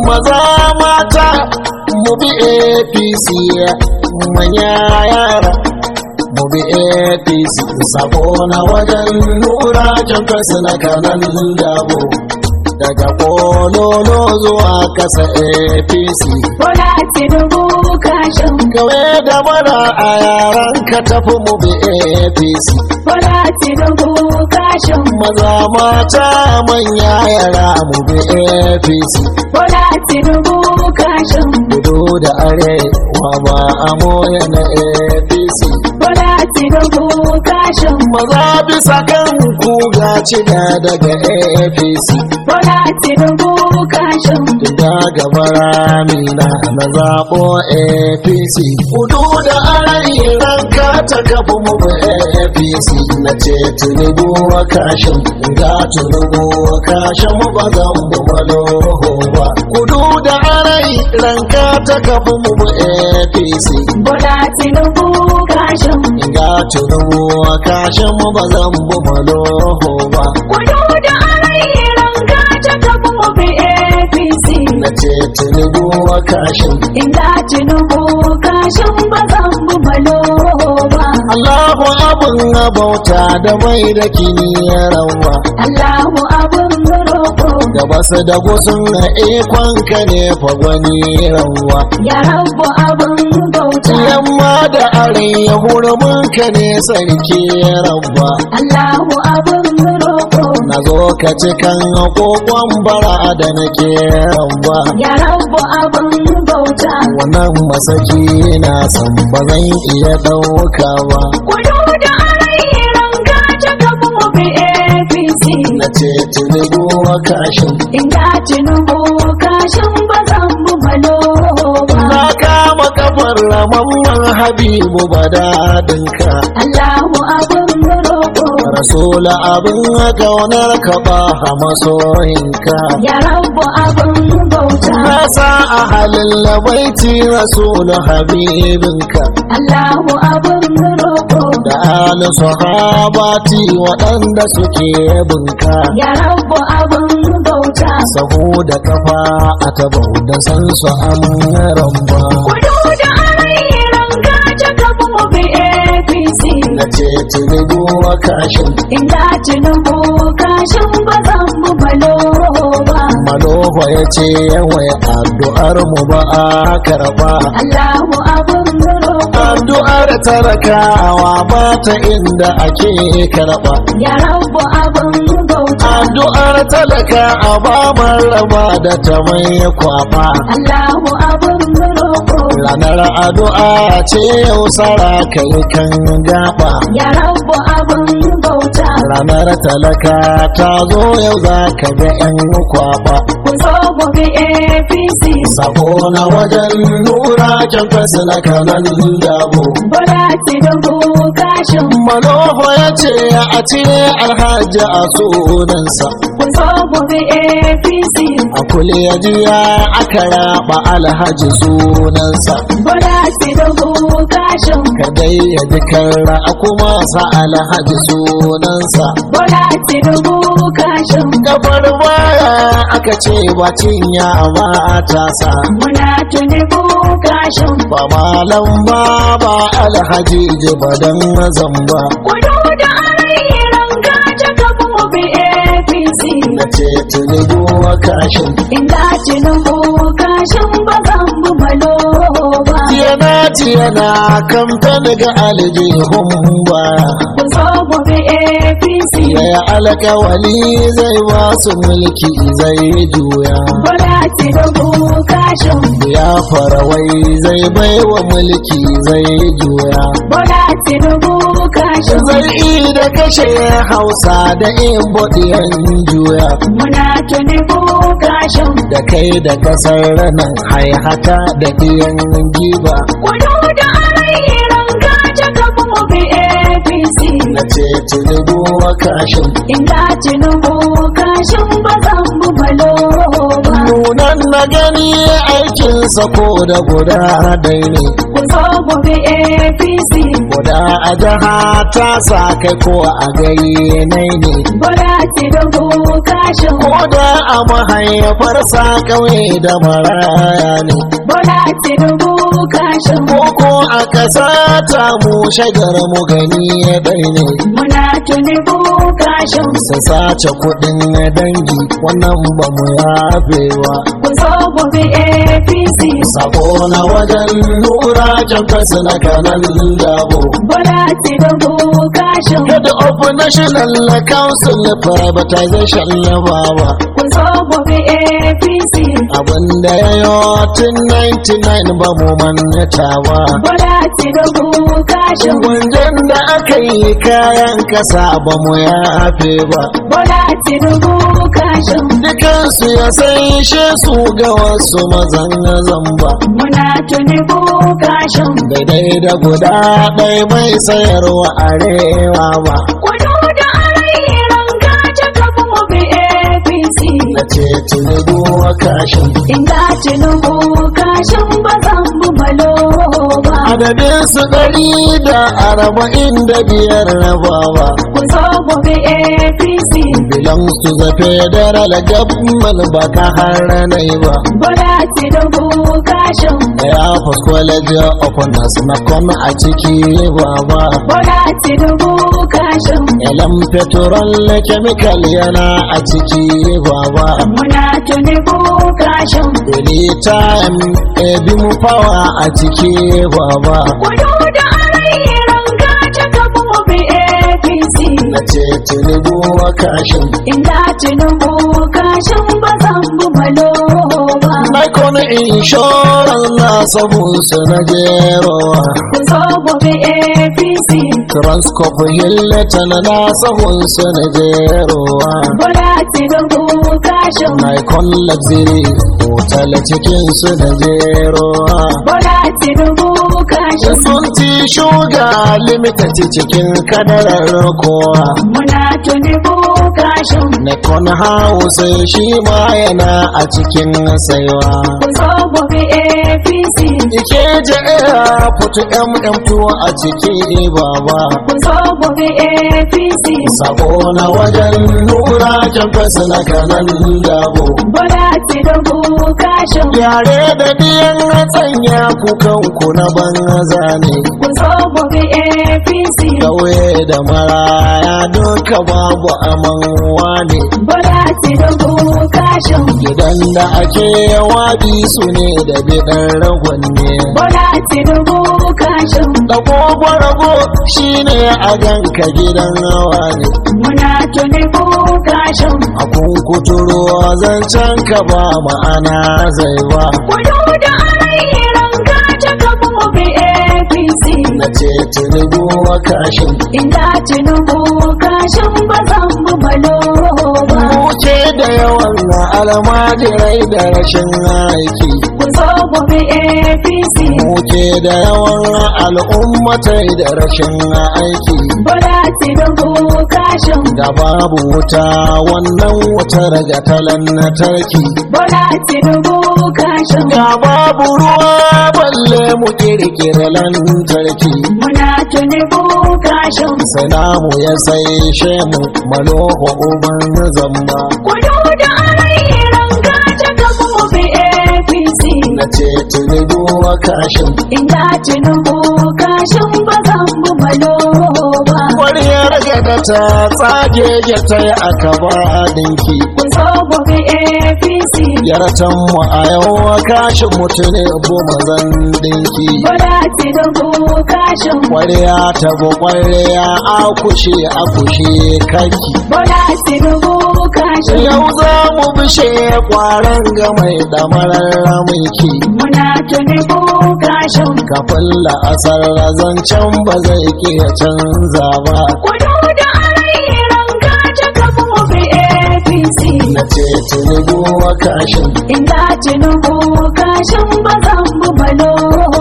maza mata mu bi apc manya yara mu bi apc sabo na wajen nura can kasu na kanan dabo daga kololo zuwa kasa apc Bola Tinubu kashin gawe da mara a yaran ka tafi mu bi apc Bola Tinubu kashin maza mata manya yara mu bi apc Bola Tinubu kashin kudu da arewa ba a moya na apc Bola Tinubu kashin maza bisa kan kuga cida daga apc Bola Tinubu kashin da gaba ramina na zaɓo apc kudu da arewa ka ta kafa mu bi apc na ce tunubu wa kashin ga tunubu wa kashin mu ba zan bu maloho ba kudu da arewa ka ta kafa mu bi apc Bola Tinubu kashin ga tunubu wa kashin mu ba zan bu maloho ba Kudu da arayyaran gaja kafa mu bi APC na ce tunubu wa kashin Inda Tinubu kashin ba zan bu malo ba Allahu abin bauta da mai da kiniyarwa Allahu abun roƙo da basu da gusun ikon ka ne fagwani rawa ya rabu abun bauta yamma da arewa hurumin ka ne sarki rawa Allahu abun roƙo na zo ka cikan kokon bara da nake rawa ya rabu abun bauta wannan masaki na san ba zan iya ɗauka ba Kudu da arayyaran gaja kafa mu bi APC na ce tunubu wa kashin Inda Tinubu kashin ba zan bu malo ba na kama kafar ramamman habibu badadinka Allahu abun roƙo rasula abin kaunar ka ba a masoyinka ya rabu abun bauta na sa a halin labaiti rasulu habibinka Allahu abun roƙo da ali sahabati waɗanda suke binka ya rabu abun bauta sahu da kafa a tabau da san su amaran ba kudu da arayyaran gaja kafa mu bi APC na ce tunubu wa kashin inda Tinubu kashin ba zan bu malo ba maloho ya ce yawai addu'ar mu ba a karba Allahu abun roƙo addu'ar talakawa ba ta inda ake karba ya rabu abun bauta addu'ar talaka a ba raba da ta mai kwaba Allahu abun roƙo ranar addu'a ce yau sara kai kan gaba ya rabu abun bauta ranar talaka ta zo yau za ka ga 'yan kwaba ku zo gobe APC sako na wajen nura can fasa na kanan dabo Bola Tinubu kashin manoho ya ce a cire alhaji a sunansa ku zo gobe APC a kuliya jiya aka raba alhaji sunansa Bola Tinubu kashin ka dai ya ji karra a kuma sa alhaji sunansa Bola Tinubu kashin kafar baya aka ce ba cinya ba ta sa muna Tinubu kashin ba malam ba ba alhaji jibadan zamba kudu da arayyaran gaja kafa mu bi APC na ce tunubu wa kashin inda Tinubu kashin ba zan bu malo ba yana yana kamfen ga aljihun ba ku zo gobe APC ya alkawali zai ba su mulki zai juya Bola Tinubu kashin ya farawai zai bai wa mulki zai juya Bola Tinubu kashin zai yi da kashe hausa da in bodiyan juya muna Tinubu kashin da kai da kasar nan haihata da biyan giba kudu da arayyaran gaja kafa mu bi APC na ce tunubu wa kashin inda Tinubu kashin ba zan bu malo ba nunan na gani aikinsa ko da guda dai ne ku zo mu bi APC guda a jiha ta sa kai ko a gari nai ne Bola Tinubu kashin ko da a mahaifar sa kauye da maraya ne Bola Tinubu kashin koko a ƙasa ta mu shagar mu gani dai ne muna Tinubu kashin su sace kuɗin dangi wannan ba mu yafewa ku zo mu bi APC sabo na wajen nura jamfas na kanan dabo Bola Tinubu kashin head of national council privatization na baba ku zo mu bi APC abinda ya yi tun 99 ba mu mannata ba Bola Tinubu kashin gwanjan da aka yi kayan kasa ba mu yafe ba Bola Tinubu kashin dukansu ya sai su ga wasu mazan zamba muna Tinubu kashin daidai da guda ɗaya mai sayarwa arewa ba kudu da arairan gaje kafin mu bi APC na ce tinubu a kashin inda Tinubu kashin ba zan bu malo ba adadin su ɗari da arba'in da biyar rabawa ku zo mu bi APC belongs to the federal government ba ka haranai ba Bola Tinubu kashin ya fi college of nurse na kwana a ciki baba Bola Tinubu kashin elan petrol chemical yana a ciki baba muna Tinubu kashin anytime ebi mu fawa a ciki baba kudu da arairan gaje kafin mu bi APC na ce tinubu a kashin inda Tinubu kashin ba zan bu malo ba Nikon insurance na sabon su na jerowa ku zo mu bi APC Transcorp Hilton na sabon su na jerowa Bola Tinubu kashin Nikon Luxury hotel cikin su na jerowa Bola Tinubu kashin Sun ci shuga limited cikin kadarar kowa muna Tinubu kashin Nikon House shi ma yana a cikin saiwa ku zo mu bi APC Ike je airport MM2 a ciki baba ku zo mu bi APC Sabo na wajen nura campus na kanan dabo Bola Tinubu kashin Yare da biyan tsanya kukanku na banza ne ku zo mu bi APC Kauye da maraya duka babu amanwa ne Bola Tinubu kashin Gidan da ake wabi su ne da bidan ragon ne Bola Tinubu kashin Dago rago shi ne a ganka gidan hawa ne muna Tinubu kashin A kunkuturo zancen ka ba ma'ana zai ba kudu da arairan gaje kafin mu bi APC Na ce tinubu wa kashin inda Tinubu kashin ba zan bu malo ba Muke da yawan almajirai da rashin aiki ku zo mu bi APC Muke da yawan al'ummatai da rashin aiki Bola Tinubu kashin Da babu wuta wannan wutar ga talan na tarki Bola Tinubu kashin Da babu ruwa balle mu kirkira lantarki muna Tinubu kashin Sanamu ya sai shemu maloho uban zamba kudu da arairan gaje kafin mu bi APC Na ce tinubu wa kashin inda Tinubu kashin ba zan bu malo ba Kwariyar gada ta tsage ya ta yi aka ba dinki ku zo mu bi APC Yaratan mu a yau wa kashin mutune goma zan dinki Bola Tinubu kashin Kwariya ta bu kwariya akushe akushe kaki Bola Tinubu kashin Yau za mu bishe kwaran ga mai damarar mulki muna Tinubu kashin Kafin la'asar zancen ba zai iya canza ba kudu da arairan gaje kafin mu bi APC Na ce tinubu wa kashin inda Tinubu kashin ba zan bu malo ba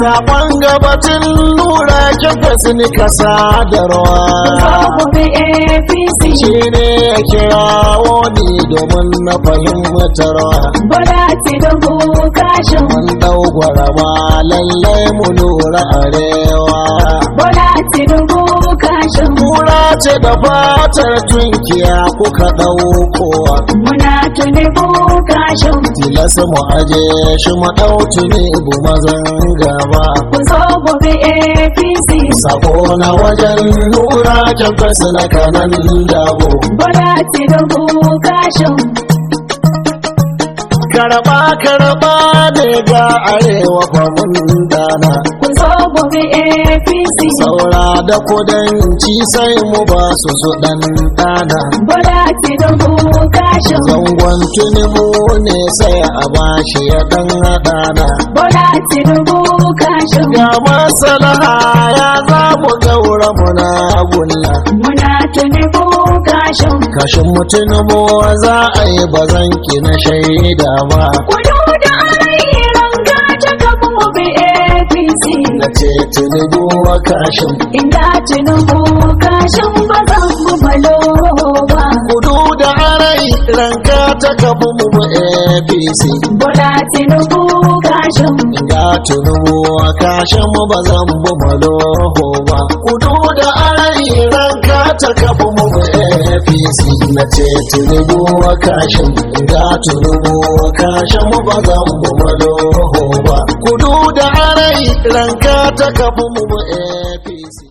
Sakon gabatin nura kifas ni ka sadarwa Zo bi APC Shi ne ya kirawo ni domin na fahimtarwa Bola Tinubu kashin Mun ɗau gwarama lallai mu lura arewa Bola Tinubu kashin Kura ce da fatar tunkiya kuka ɗaukowa Muna Tinubu kashin Tilas mu aje shi mu ɗau tuni bu mazan gaba Ku zo bi APC Sako na wajen nura kyanfas na kanan dabo Bola Tinubu kashin Karaba karaba ne ga arewa kwamun dana Ku zo bi APC Saura da kudanci sai mu ba su su ɗan ɗana Bola Tinubu kashin Zangon tunibu ne sai a bashi ya ɗan haɗana Bola Tinubu kashin Ga masalaha ya za mu gaura muna gulla Muna Tinubu kashin Kashin mutunubu za a yi bazanki na shaida ba Kudu da ayyuran gaja kafa mu bi APC Na ce tunubu wa kashin Inda Tinubu kashin ba zan bu malo ba Kudu da arai ranka ta kafa mu mu APC Bola Tinubu kashin Ga tunubu wa kashin mu ba zan bu maloho ba Kudu da arai ranka ta kafa mu mu APC Na ce tunubu wa kashin Ga tunubu wa kashin mu ba zan bu maloho ba Kudu da arai ranka ta kafa mu mu APC